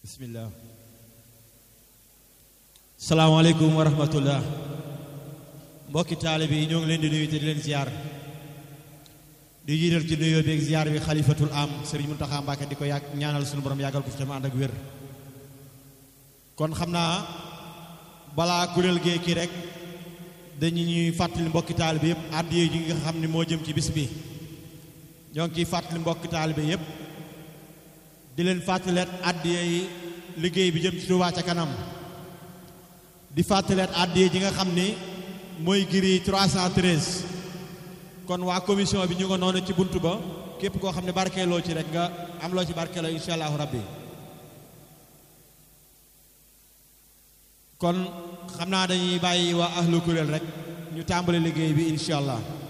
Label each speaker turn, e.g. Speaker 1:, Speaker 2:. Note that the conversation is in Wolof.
Speaker 1: bismillah salaamaaleykum wa rahmatullah mbokki taalibe yi ñoo ngi leen di nuyu te di leen ziar di jiital ci nuyoo beeg ziar bi xalifatul am sëriñ Muntaxa Mbàkke di ko yàgg ñaanal suñu borom yàggal ko fi tamit ànd ak wér kon xam naa balaa kuréel gee kii rek dañu ñuy fàttali mbokki taalibe yëpp àddiya ji nga xam ne moo jëm ci bis bi ñoo ngi ciy fàttali mbokki taalibe yëpp di leen fàttaleet àddiya yi liggéey bi jëm ci Touba ca kanam di fàttaleet àddiya ji nga xam ni mooy giri 313 kon waa commission bi ñu nga noonu ci bunt ba képp koo xam ne barkeeloo ci rek nga am loo ci barkeeloo insha allahu rabbi kon xam naa dañuy bàyyi waa ahlu kuréel rek ñu tàmbali liggéey bi insha allah